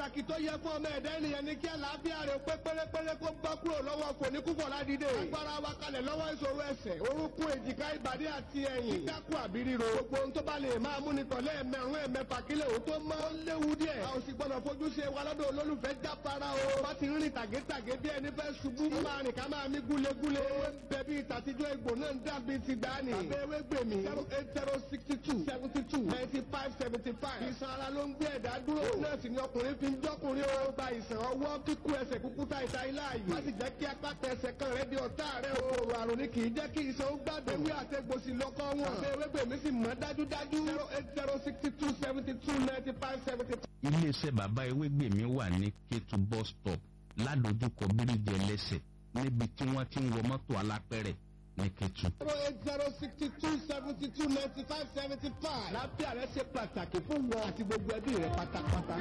pàtàkì tó yẹ fún ọmọ ẹ̀dá ènìyàn ní kí àlàáfíà rẹ̀ pé pérépéré kó bọ́ kúrò lọ́wọ́ fòníkúfọ̀ ládìde. agbára wa kalẹ̀ lọ́wọ́ ìṣòro ẹsẹ̀ orúnkún èjìká ìbàdí àti ẹ̀yìn. kíkákù àbí ríro. gbogbo ohun tó bá lè máa mú ni tọ̀lé ẹ̀mẹ̀rún ẹ̀mẹ̀fà kílẹ̀ òun tó mọ́. ó léwu díẹ̀. a ò sì gbọ́dọ̀ fojú ṣe wa lọ́dọ̀ olólùfẹ́ jáfara o. bá ti rìn tàgétàgé bí ẹni fẹ́ ṣubú. ó máa rìn ká máa mí gúlegúle. bẹ̀bí ìtàtijọ́ egbò náà ń dàbí ti gbani. tàbí ewé gbèmí. zero eight zero sixty two seventy two ninety five seventy five. ìsan ara ló ń gbé ẹ̀dá dúró. náà sì ni ọkùnrin fi ń jọ́kùnrin o. gba ìsàn ọwọ́ kíkú ẹsẹ̀ kúkú ta ìta ilá yìí. má sì jẹ́ kí apá tẹsẹ̀ kan rẹ̀ di ọ̀tá rẹ̀ o. òrò àrùn ni kì í jẹ́ kí ìsan ó gbàgbé. ewé àtẹ̀gbòsì lọ́kọ́ wọn. àbẹ̀ ewé gbèmí sì mọ́ dájúdájú. zero eight zero sixty two seventy two ninety five seventy five. iléeṣẹ́ bàbá ewégbèmí wà ní kétu bus stop ládojúkọ bíríjì ẹlẹ́sẹ̀ níbi tí wọ́n ti ń wọ mọ́tò alápẹ̀rẹ̀ ní kétu. zero eight zero sixty two seventy two ninety five seventy five. lábẹ́ rẹ̀ ṣe pàtàkì fún wọn àti gbogbo ẹbí rẹ̀ pátápátá.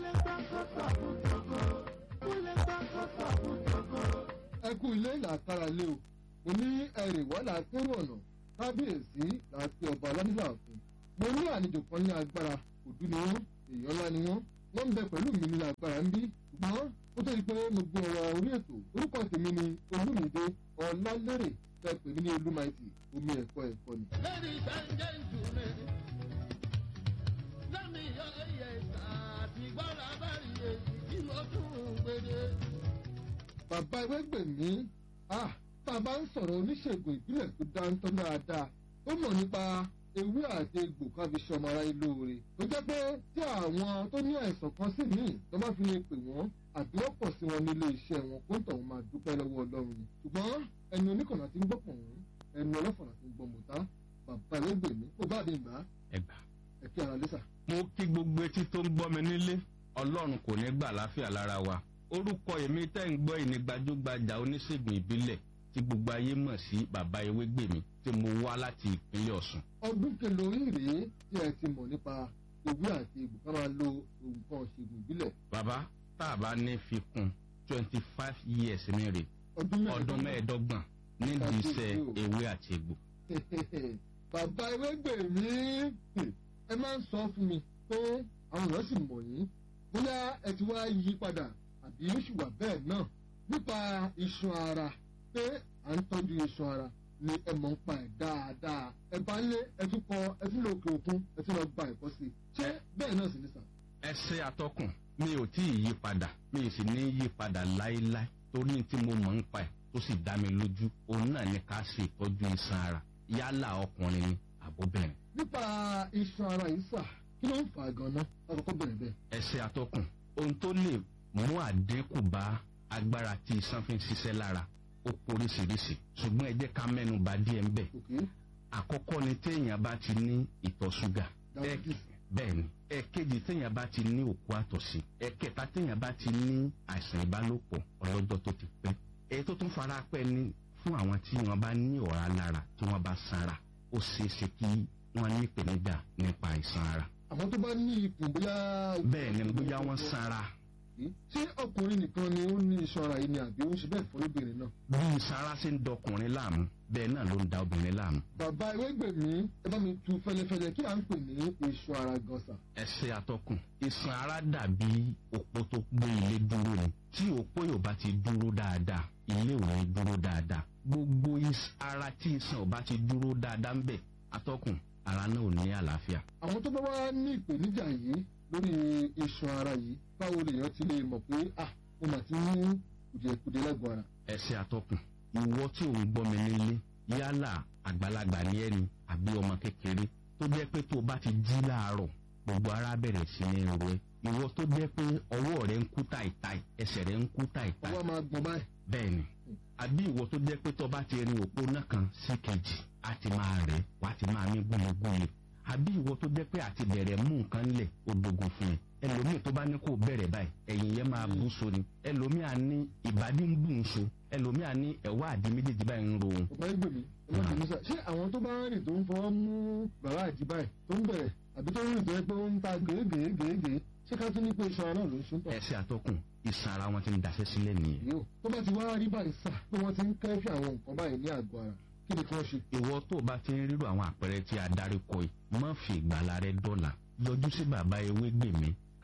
ẹ kú ilé làkàrà lé o mo ní ẹrì wà láàkérò ọ̀nà kábíyèsí láti ọba aládìlá ọ̀fun mo ní àlejò kan ní agbára òdú ni wọ́n èèyàn ńlá ni wọ́n wọ́n ń bẹ pẹ̀lú mi ní agbára ń bí ṣùgbọ́n ó tó di pé mo gbé ọ̀rọ̀ orí ètò orúkọ tèmi ni olúmídé ọ̀làlérè fẹ́ pè mí ní olúmaìtì omi ẹ̀kọ́ ẹ̀kọ́ ni. Ladies and gentlemen, let me hear yes, àti gbọ́dọ̀ bá rí èyí tí mo tún gbèdé. bàbá ewégbèmí ah tá a bá ń sọ̀rọ̀ oníṣègùn ìbílẹ̀ tó dáńtọ́ dáadáa ó mọ̀ nípa ewé àti egbò ká fi ṣọmọ ara ilé oore tó jẹ́ pé tí àwọn tó ní àìsàn kan sí míì tó bá fi lè pè wọ́n àbí wọ́n pọ̀ sí wọn nílé iṣẹ́ wọn kó ń tọ̀ wọ́n máa dúpẹ́ lọ́wọ́ ọlọ́run ni ṣùgbọ́n ẹni oníkànnà ti ń gbọ́ pọ̀n ẹni ọlọ́fọ̀nà ti ń gbọ́ mọ̀tá bàbá ewégbèmí kò bá mi gbà á ẹgbà. ẹ̀kí ara lẹ́sà. mo kí gbogbo etí tó ń gbọ́ mi nílé ọlọ́run kò ní gbà láfíà lára wa orúkọ èmi tẹ́ ń gbọ́ ìní gbajúgbajà oníṣègùn ìbílẹ̀ tí gbogbo ayé mọ̀ sí bàbá ewégbèmí tí mo wá láti ìpínlẹ̀ ọ̀sùn. ọdún kẹlòrí rèé tí ẹ ti mọ̀ nípa ewé àti egbò ká máa lo nǹkan ṣègùn ìbílẹ̀ bàbá tá a bá ní fi kún twenty five years ní rè ọdún ọdún mẹ́ẹ̀ẹ́dọ́gbọ̀n nídìí iṣẹ́ ewé àti egbò. bàbá ewégbèmí ẹ máa ń sọ fún mi pé àwọn èèyàn sì mọ̀ yín bóyá ẹ ti wá yí padà àbí ó sì wà bẹ́ẹ̀ náà nípa iṣan ara pé à ń tọ́jú iṣan ara ni ẹ mọ̀ ń pa ẹ̀ dáadáa ẹ bá lé ẹ tún kọ ẹ tún lọ òkè òkun ẹ tún lọ gba ẹ̀kọ́ sí i ṣé bẹ́ẹ̀ náà sì ní sà. ẹsẹ atọkùn mi ò tí ì yí padà mi ì sì ní yí padà láéláé torí tí mo mọ̀ ń pa ẹ̀ tó sì dá mi lójú òun náà ní ká ṣe ìtọ́jú iṣan ara yálà ọkùnrin ni àbóbìnrin. nípa iṣan ara yìí sà kí ló ń fà á gan-an lákòókò bẹ̀rẹ̀ bẹ́ẹ̀. ẹsẹ atọkùn ohun tó lè mú àdínkù bá agbára tí iṣan fi ń ṣiṣẹ́ lára ó poríṣiríṣi ṣùgbọ́n ẹ jẹ́ ká mẹ́nu bà díẹ̀ ń bẹ̀. òkè àkọ́kọ́ ni téèyàn bá ti ní ìtọ̀ ṣúgà diabetes bẹ́ẹ̀ ni ẹ̀kejì téèyàn bá ti ní òkú àtọ̀sí ẹ̀kẹta téèyàn bá ti ní àìsàn ìbálòpọ̀ ọlọ́jọ́ tó ti pẹ́ èyí tó tún fara pẹ́ ni fún àwọn tí wọ́n bá ní ọ̀rá lára tí wọ́n bá sanra ó ṣeé ṣe kí wọ́n ní ìpèníjà nípa àìsàn ara àmọ́ tó bá ní ikùn bóyá. bẹ́ẹ̀ ni bóyá wọ́n sanra ṣé ọkùnrin nìkan ni ó ní iṣan ara yìí ni àbí ó ń ṣe bẹ́ẹ̀ fọlọ́bìnrin náà. bí sanra ṣe ń dọkùnrin láàmú bẹ́ẹ̀ náà ló ń da obìnrin láàmú bàbá ewégbèmí ẹ bá mi tu fẹlẹfẹlẹ kí à ń pè ní iṣan ara gan sà. ẹsẹ̀ atọ́kùn iṣan ara dàbí òpó tó gbé ilé dúró ni tí òpó yóò bá ti dúró dáadáa ilé ò ní dúró dáadáa gbogbo is- ara tí iṣan ò bá ti dúró dáadáa ń bẹ̀ atọ́kùn ara náà ò ní àlàáfíà àwọn tó bá wá ní ìpèníjà yìí lórí iṣan ara yìí báwo lèèyàn ti lè mọ̀ pé ah mo mà ti ní kùdìẹ̀kùdìẹ̀ lágọ̀ọ́ ara. ẹsẹ̀ atọ́kùn ìwọ tí ò ń gbọ́ mi nílé yálà àgbàlagbà ní ẹni àbí ọmọ kékeré tó jẹ́ pé tó o bá ti jí láàárọ̀ gbogbo ara bẹ̀rẹ̀ sí ní ro ẹ ìwọ tó jẹ́ pé ọwọ́ rẹ ń kú táìtáì ẹsẹ̀ rẹ ń kú táìtáì ọwọ́ máa gbọ̀n báyìí. bẹ́ẹ̀ ni àbí ìwọ tó jẹ́ pé tó bá ti rin òpó náà kan sí kejì á ti máa rẹ̀ wá ti máa ní gúnlegúnle àbí ìwọ tó jẹ́ pé àti bẹ̀rẹ̀ mú nǹkan lẹ̀ ó dogun fún ẹ ẹlòmíì tó bá ní kó bẹ̀rẹ̀ báyìí ẹ̀yìn yẹn máa bú so ni ẹlòmíì á ní ìbàdí ń bù ń so ẹlòmíì á ní ẹ̀wá àdí méjèèjì báyìí ń ro òun bàbá ewégbèmí ẹ má bínú sà ṣé àwọn tó bá ń rìn tó ń fọwọ́ mú bàbá àjíbá ẹ̀ tó ń bẹ̀rẹ̀ àbí tó ń rìn tó yẹ pé ó ń ta gèégèégèégèé ṣé ká tún ní pé iṣan ara náà ló ń ṣe ń tọ̀. ẹsẹ̀ àtọkùn ìsan ara wọn ti ń daṣẹ́ sílẹ̀ nìyẹn yóò tó bá ti wá rí báyìí sà pé wọ́n ti ń kẹ́fì àwọn nǹkan báyìí ní àgọ́ ara kí ni kí wọ́n ṣe. ìwọ tó o bá ti ń rírò àwọn àpẹẹrẹ tí a darí kọ yìí má fi ìgbàlá rẹ dọ́là yọjú sí bàbá ewé gbèmí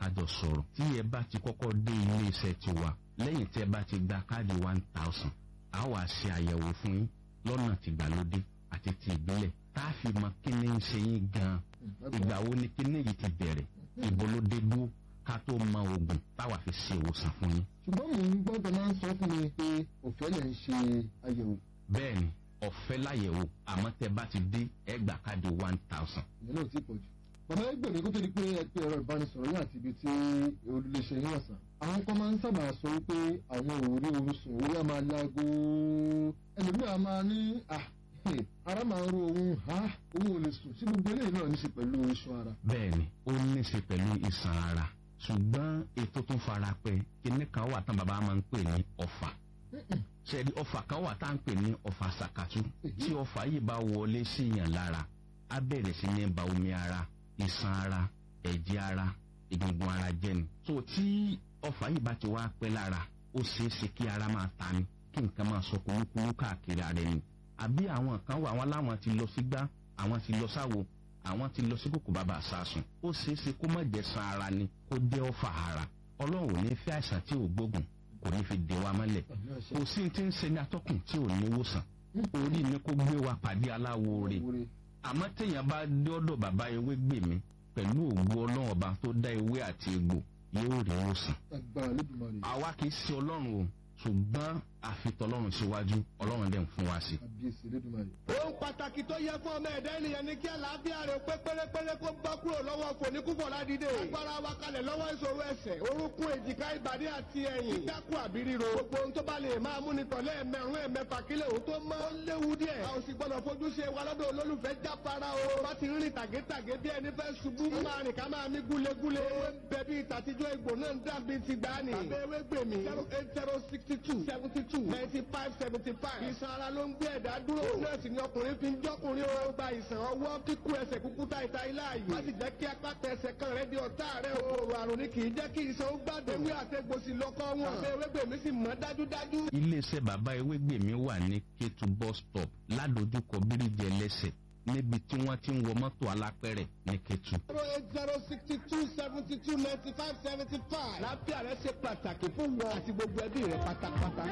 kájọ sọ̀rọ̀ tí ẹ bá ti kọ́kọ́ dé ilé iṣẹ́ tiwa lẹ́yìn tí ẹ bá ti gba káàdì one thousand a wà ṣe àyẹ̀wò fún yín lọ́nà tìgbàlódé àti ti ìbílẹ̀ tá a fi mọ kí ni ń ṣe yín gan-an ìgbà wo ni kí ni yìí ti bẹ̀rẹ̀ ìbò ló dé dúró ká tó mọ oògùn táwa fi ṣe ìwòsàn fún yín. ṣùgbọ́n mò ń gbọ́dọ̀ máa ń sọ fún mi pé òfẹ́ lẹ̀ ń ṣe àyẹ̀wò bẹ́ẹ̀ni ọ̀fẹ́ láyẹ̀wò àmọ́ tẹ bá ti dé ẹ gbà káàdì one thousand. ìyẹn náà ti pọ̀ jù. bàbá ẹgbẹ́ mi kó tó di pé ẹ pé ẹ̀rọ ìbánisọ̀rọ̀ yín àti ibi tí olùléṣẹ́ yín ọ̀sán. àwọn kan máa ń sábà sọ wípé àwọn òórí oorun sùn orí á máa láago ẹlòmíì á máa ní à ara máa ń ro òun ha òun ò lè sùn sí gbogbo eléyìí náà ní í ṣe pẹ̀lú iṣan ara. bẹ́ẹ̀ni ó ní í ṣe pẹ̀lú ìsàn ara ṣùgbọ́n ètò tó fara pẹ́ kíní kan wà tán bàbá máa ń pè ní ọ̀fà ṣẹ́ni ọ̀fà kan wà tá à ń pè ní ọ̀fà sàkàtú tí ọ̀fà yìí bá wọlé sí yàn lára á bẹ̀rẹ̀ sí ní ba omi ara ìsàn ara ẹ̀jẹ̀ ara egungun ara jẹ́ ni. so tí ọ̀fà yìí bá ti wá pẹ́ lára ó ṣeé ṣe kí ara máa ta ni kí nǹkan máa sọ kúrúkúrú káàkiri ara ẹni. àbí àwọn kan wà wọn láwọn ti lọ sígbá àwọn ti lọ sáwo àwọn ti lọ sí kòkò bàbá àsásùn ó ṣeé ṣe kó má jẹ́ san ara ni kó jẹ́ ọ̀fà ara ọlọ́run ò ní fẹ́ àìsàn tí ò gbógun kò ní fi dè wa mọ́lẹ̀ kò sí ti ń ṣe ní atọ́kùn tí ò ní wòsàn orí ni kó gbé wa pàdé aláwo rè àmọ́ téèyàn bá dé ọ̀dọ̀ bàbá ewé gbè mí pẹ̀lú ògbó ọlọ́run ọba tó dá ewé àti egbò yóò rí wòsàn. agbára lódùmarè àwa kì í ṣe ọlọ́run o ṣùgbọ́n àfitọ́lọ́run síwájú ọlọ́run dẹ̀ ń fún wa sí. àbíyèsí lódùmarè. ohun pàtàkì tó yẹ fún ọmọ ẹ̀dá ènìyàn ni kí àlàáfíà rẹ̀ pé pérépéré kó bọ́ kúrò lọ́wọ́ fòníkúfọ̀ ládìde. agbára wa kalẹ̀ lọ́wọ́ ìṣòro ẹsẹ̀ orúnkún èjìká ìbàdí àti ẹ̀yìn. kíkákù àbí ríro. gbogbo ohun tó bá lè máa mú ni tọ̀lé ẹ̀mẹ̀rún ẹ̀mẹ̀fà kílẹ̀ òun tó mọ́. ó léwu díẹ̀. a ò sì gbọ́dọ̀ fojú ṣe wa lọ́dọ̀ olólùfẹ́ jáfara o. bá ti rìn tàgétàgé bí ẹni fẹ́ ṣubú. máa rìn ká máa mí gúlegúle. ewé ń bẹ bí ìtàtijọ́ egbò náà ń dàbí ti gbani. tàbí ewé gbèmí. zero eight zero sixty two seventy two ninety five seventy five. ìsan ara ló ń gbé ẹ̀dá dúró. nọ́ọ̀sì ni ọkùnrin fi ń jọ́kùnrin o. gba ìsàn ọwọ́ kíkú ẹsẹ̀ kúkú ta ìta ilá yìí. má sì jẹ́ kí apá tẹsẹ̀ kan rẹ di ọ̀tá rẹ o. òrò àrùn ni kì í jẹ́ kí ìsan ó gbàdé. ewé àtẹ̀gbòsì lọ́kọ́ wọn. àbẹ ewé gbèmí sì mọ́ dájúdájú. iléeṣẹ́ bàbá ewé gbè mí wà ní kétu bus stop ládojúkọ bíríjì ẹlẹ́sẹ̀ níbi tí wọ́n ti ń wọ mọ́tò alápẹ̀rẹ̀ ní kétu. zero eight zero sixty two seventy two ninety five seventy five. láfíà rẹ ṣe pàtàkì fún wọn àti gbogbo ẹbí rẹ pátápátá.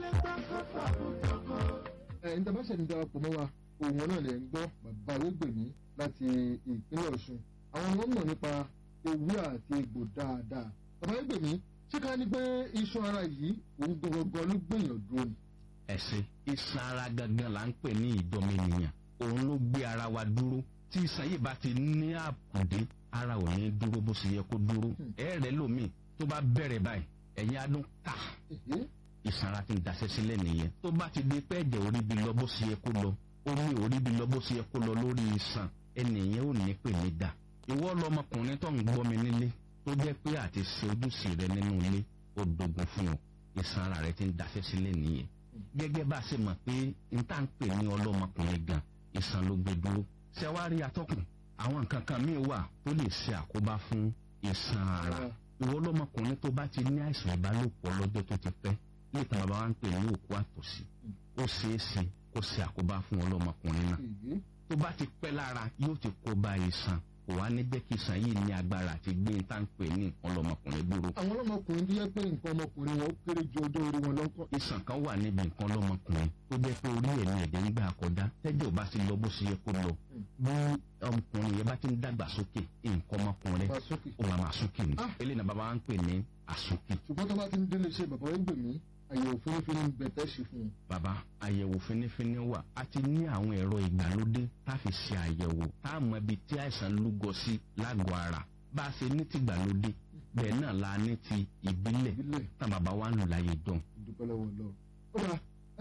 ẹ̀ ń dábàá ṣẹ̀ni darapọ̀ mọ́ wa òun náà lè ń gbọ́ bàbá arúgbèmí láti ìpínlẹ̀ ọ̀ṣun àwọn ọmọ mọ̀ nípa ewé àti egbò dáadáa bàbá arúgbèmí ṣé ká ní pé iṣan ara yìí òun gangan ló gbìyàn dúró ni. ẹ̀sìn iṣan ara gangan là ń pè ní ìdọ́mẹnìyàn òun ló gbé ara wa dúró tí iṣan yìí bá ti ní àkùdé ara ò ní dúró bó ṣe yẹ kó dúró ẹ̀ẹ́rẹ́ lómi tó bá bẹ̀rẹ̀ báyìí ẹ̀yin adún ká Èhé, ìsanra ti ń daṣẹ́ sílẹ̀ nìyẹn tó bá ti di pé ẹ̀jẹ̀ orí bi lọ bó ṣe yẹ kó lọ omi orí bi lọ bó ṣe yẹ kó lọ lórí iṣan ẹnìyẹn ò ní pè mí dà ìwọ lọmọkùnrin tó ń gbọ́ mi nílé tó jẹ́ pé àti ṣe ojúṣe rẹ nínú ilé ó dogun fún ọ ìsanra rẹ ti ń daṣẹ́ sílẹ̀ nìyẹn gẹ́gẹ́ bá a ṣe mọ̀ pé n tá ń pè ní ọlọ́mọkùnrin gan ìsan ló gbé dúró ṣẹ́wárí atọ́kùn àwọn nǹkan kan míì wà tó lè ṣe àkóbá fún ìsan ara ìwọ lọmọkùnrin tó bá ti ní àìsàn ìbálòpọ̀ lọ́jọ́ tó ti pẹ́ níta bàbá wa ń pè ní òkú àtòsí ó ṣeé ṣe kó ṣe àkóbá fún ọlọ́mọkùnrin náà èhé, tó bá ti pẹ́ lára yóò ti kó bá ìsàn kò wá ní jẹ́ kí ìsàn yìí ní agbára àti gbé ní tá à ń pè ní nǹkan ọlọ́mọkùnrin dúró àwọn ọlọ́mọkùnrin tó yẹ pé nǹkan ọmọkùnrin wọn ó kéré ju ọjọ́ orí wọn lọ́kọ́. ìsàn kan wà níbi nǹkan ọlọ́mọkùnrin tó jẹ́ pé orí ẹ̀ ní ẹ̀jẹ̀ ń gbà kọjá tẹ́jọ́ bá ti lọ bó ṣe yẹ kó lọ bí ọmọkùnrin yẹn bá ti ń dàgbà sókè nǹkan ọmọkùnrin bá sókè. ó máa máa sókè ní Ah. eléyìí náà bàbá wa ń pè ní àsókè ṣùgbọ́n tó bá ti ń délé iṣẹ́ bàbá arúgbèmí àyẹ̀wò fínífíní ń bẹ̀ tẹ́ ṣe fún un. bàbá àyẹ̀wò fínífíní wà a ti ní àwọn ẹ̀rọ ìgbàlódé tá a fi ṣe àyẹ̀wò tá a mọ ibi tí àìsàn lúgọ sí lágọ̀ọ́ ara bá a ṣe ní ti ìgbàlódé bẹ́ẹ̀ náà la ní ti ìbílẹ̀ ìbílẹ̀ tá bàbá wa ń lò láyé jọ. ìdúpẹ́ lọ́wọ́ lọ. ó dà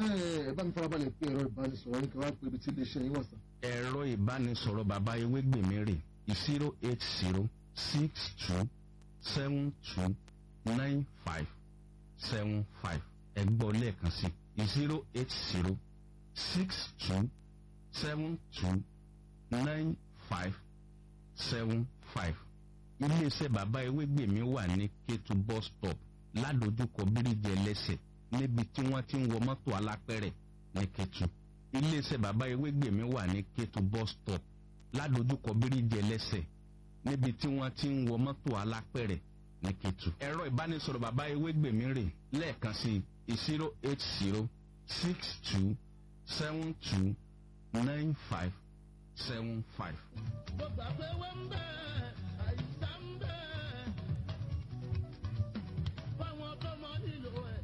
ẹ bá mi farabalẹ̀ pé ẹ̀rọ ìbánisọ̀rọ̀ yín kí wọ́n á pè ibi tí iléeṣẹ́ yín wà sàn. ẹ̀rọ ìbánisọ̀rọ̀ bàbá ewégbèmí rè zero eight zero six two seven two nine five seven five ẹgbọ́ lẹ́ẹ̀kan sí zero eight zero six two seven two nine five seven five iléeṣẹ́ bàbá ewégbèmí wà ní kétu bus stop ládojúkọ bíríjì ẹlẹ́sẹ̀ níbi tí wọ́n ti ń wọ mọ́tò alápẹ̀rẹ̀ ní kétu iléeṣẹ́ bàbá ewégbèmí wà ní kétu bus stop ládojúkọ bíríjì ẹlẹ́sẹ̀ níbi tí wọ́n ti ń wọ mọ́tò alápẹ̀rẹ̀ ní Kétu. ẹ̀rọ ìbánisọ̀rọ̀ bàbá ewégbèmí rè lẹ́ẹ̀kan sí zero eight zero six two seven two nine five seven five. mo gbà pé wọ́n ń bẹ̀ àìsàn ń bẹ̀ fáwọn tó mọ nílò ẹ̀.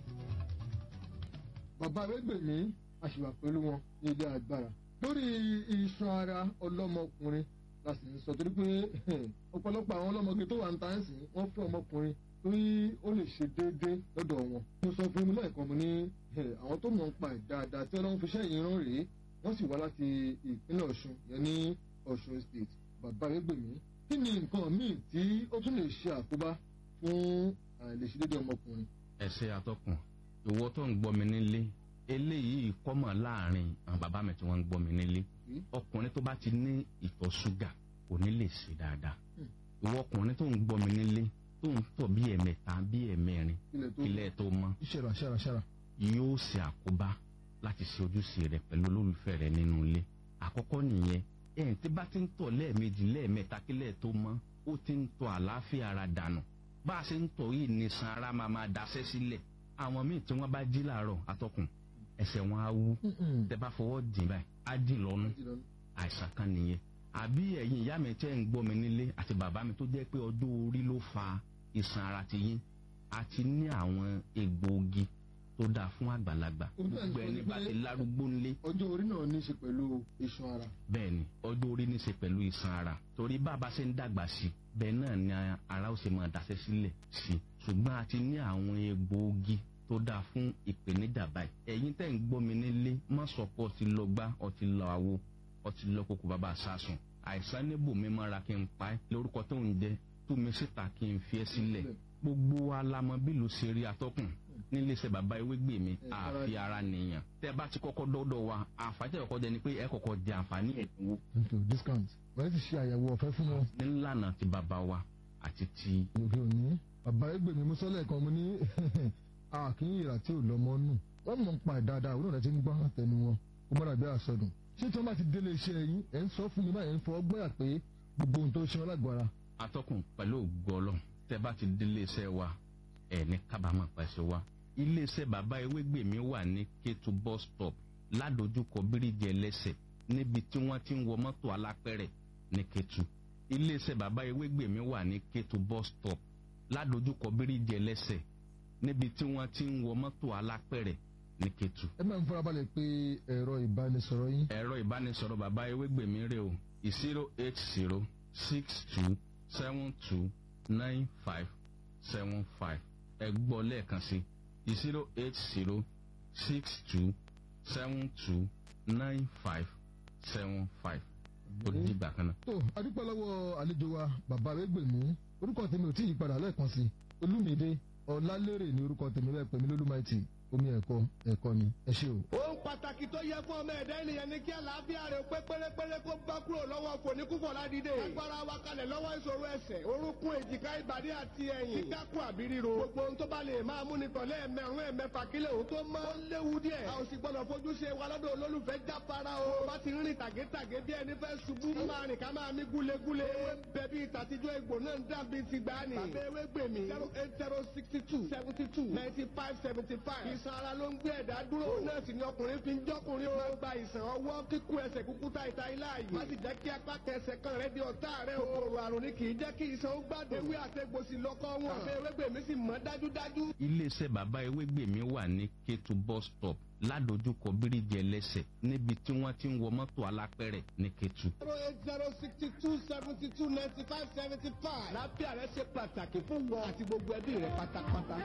bàbá arẹ́gbẹ̀mí àṣìwà pẹ̀lú wọn ní ilé agbára lórí iṣan ara ọlọ́mọkùnrin la sì ń sọ torí pé ọ̀pọ̀lọpọ̀ àwọn ọlọ́mọge tó wà ń ta ń sìn wọ́n fẹ́ ọmọkùnrin torí ó lè ṣe déédéé lọ́dọ̀ wọn. mo sọ fún mi lẹ́ẹ̀kan mo ní àwọn tó mọ̀ ń pa ẹ̀ dáadáa tí ọlọ́run fi ṣẹ́ yìí rán rèé wọ́n sì wá láti ìpínlẹ̀ ọ̀ṣun yẹn ní ọ̀ṣun state bàbá arẹ́gbẹ̀mí kí ni nǹkan míì tí ó tún lè ṣe àkóbá fún àìlèṣedéédéé ọmọkùnrin. ẹsẹ atọkùn ìwọ tó ń gbọ́ mi nílé eléyìí kọ́mọ̀ láàrin àwọn bàbá mi tí wọ́n ń gbọ́ mi nílé ọkùnrin tó bá ti ní ìtọ̀ ṣúgà kò ní lè ṣe dáadáa ìwọ ọkùnrin tó ń gbọ́ mi nílé tó ń tọ̀ bí ẹ̀mẹta bí ẹ̀mẹrin ilẹ̀ tó ilẹ̀ tó mọ́ ṣẹ̀rà ṣẹ̀rà ṣẹ̀rà. yóò ṣe àkóbá láti ṣe ojúṣe rẹ pẹ̀lú olólùfẹ́ rẹ nínú ilé àkọ́kọ́ nìyẹn ẹ̀yìn tí bá ti ń tọ̀ lẹ́ẹ̀mejì lẹ́ẹ̀mẹta kílẹ̀ tó mọ́ ó ti ń tọ̀ àlàáfíà ara dànù bá a ṣe ń tọ̀ yìí ní san ara máa máa daṣẹ́ sílẹ̀ àwọn míì tí wọ́n bá jí làárọ̀ atọ́kùn ẹsẹ̀ wọn á wú tẹ bá fọwọ́ dì báyìí á dì lọ́nu àìsàn kan nìyẹn àbí ẹ̀yin ìyá mi tẹ́ ń gbọ́ mi nílé àti bàbá mi tó jẹ́ pé ọjọ́ orí ló fa ìsàn ara ti yín àti ní àwọn egbòogi tó dáa fún àgbàlagbà Ó bẹ́ẹ̀ gbogbo sọ ẹni bá wípé- ti lárúgbó ńlé ọjọ́ orí náà ní í ṣe pẹ̀lú iṣan ara. bẹ́ẹ̀ ni ọjọ́ orí ní í ṣe pẹ̀lú ìsàn ara torí bàbá ṣe ń dàgbà sí i bẹ́ẹ̀ náà ni ara ó ṣe máa daṣẹ́ sílẹ̀ sí i ṣùgbọ́n a ti ní àwọn egbòogi tó dáa fún ìpèníjà báyìí ẹ̀yin tẹ́ ń gbọ́ mi nílé má sọ pé ọtí lọ gbá ọtí lọ àwo ọtí lọ kókó bàbá sásùn àìsàn níbò mi mọ́ra kí n pa ẹ́ lórúkọ tó ń jẹ tú mi síta kí n fi ẹ́ sílẹ̀ gbogbo wa la mọ bí ìlú ṣe rí atọ́kùn nílé iṣẹ́ bàbá ewégbè mi àfi ara nìyàn tẹ́ bá ti kọ́kọ́ dọ́dọ̀ wa àǹfààní tẹ́ kọ́kọ́ jẹ ni pé ẹ kọ́kọ́ jẹ àǹfààní ẹ̀dínwó nítorí discount wọ́n ti ṣe àyẹ̀wò ọ̀fẹ́ fún wọn nílànà ti bàbá wa àti ti òde òní bàbá ẹgbẹ́ mi sọ́lẹ̀ kan mo ní àkínyìnrà tí ò lọ́mọ nù wọ́n mọ̀ ń pa ẹ̀ dáadáa òun náà ti ń gbọ́ àtẹnu wọn kó mọ́ra bí àsọdùn ṣé tí wọ́n bá ti délé iṣẹ́ yín ẹ̀ ń sọ fún mi báyìí ń fọ ọgbọ́n yà pé gbogbo ohun tó ṣe wọn lágbára atọ́kùn pẹ̀lú ògbọ́lọ̀ tẹ́ bá ti délé iṣẹ́ wa ẹ̀ ní kábàámọ̀ pẹ̀sẹ̀ wa iléeṣẹ́ bàbá ewégbè mi wà ní Kétu bus stop ládojúkọ bíríjì ẹlẹ́sẹ̀ níbi tí wọ́n ti ń wọ mọ́tò alápẹ̀rẹ̀ ní Kétu iléeṣẹ́ bàbá ewégbè mi wà ní Kétu bus stop ládojúkọ bíríjì ẹlẹ́sẹ̀ níbi tí wọ́n ti ń wọ mọ́tò alápẹ̀rẹ̀ ní Kétu ẹ máa ń farabalẹ̀ pé ẹ̀rọ ìbánisọ̀rọ̀ yín ẹ̀rọ ìbánisọ̀rọ̀ bàbá ewégbèmí rè o zero eight zero six two seven two nine five seven five ẹ gbọ́ lẹ́ẹ̀kan sí zero eight zero six two seven two nine five seven five ó dìgbà kan náà. tó adúpẹ́ lọ́wọ́ àlejò wa bàbá ẹgbẹ́ mi orúkọ tèmi ò tí ì padà lẹ́ẹ̀kan sí olúmídé ọlálérè ní orúkọ tèmi bẹ́ẹ̀ pèmí lólúmáìtì omi ẹ̀kọ́ ẹ̀kọ́ ni ẹ ṣé o. ohun pàtàkì tó yẹ fún ọmọ ẹ̀dá ènìyàn ni kí àlàáfíà rẹ̀ pé pérépéré kó bá kúrò lọ́wọ́ fòníkúfọ̀ ládìde. agbára wa kalẹ̀ lọ́wọ́ ìṣòro ẹsẹ̀ orúnkún èjìká ìbàdí àti ẹ̀yìn. kíkákùn àbí ríro. gbogbo ohun tó bá lè máa mú ni tọ̀lé ẹ̀mẹ̀rún ẹ̀mẹ̀fà kílẹ̀ òun tó mọ́. ó léwu díẹ̀. a ò sì gbọ́dọ̀ fojú ṣe wa lọ́dọ̀ olólùfẹ́ jáfara o. bá ti rìn tàgétàgé bí ẹni fẹ́ ṣubú. ká máa rìn ká máa mí gúlegúle. ewé bẹ̀bí ìtàtijọ́ egbò náà ń dàbí ti gbani. tàbí ewé gbèmí. zero eight zero sixty two seventy two ninety five seventy five. ìsan ara ló ń gbé ẹ̀dá dúró. òun náà sì ni ọkùnrin fi ń jọ́kùnrin o. máa gba ìsàn ọwọ́ kíkú ẹsẹ̀ kúkú ta ìta ilá yìí. má sì jẹ́ kí apá kẹsẹ̀ kan rẹ di ọ̀tá rẹ o. kòkòrò àrùn ni kì í jẹ́ kí ìsan ó gbádùn. ewé àtẹ̀gbòsì lọ́kọ́ wọn. tàbí ewé gbèmí sì mọ́ dájúdájú. iléeṣẹ́ bàbá ewégbèmí wà ní Kétu bus stop ládojúkọ bíríjì ẹlẹ́sẹ̀ níbi tí wọ́n ti ń wọ mọ́tò alápẹ̀rẹ̀ ní Kétu. zero eight zero sixty two seventy two ninety five seventy five. lábẹ́ rẹ ṣe pàtàkì fún wọn àti gbogbo ẹbí rẹ pátápátá.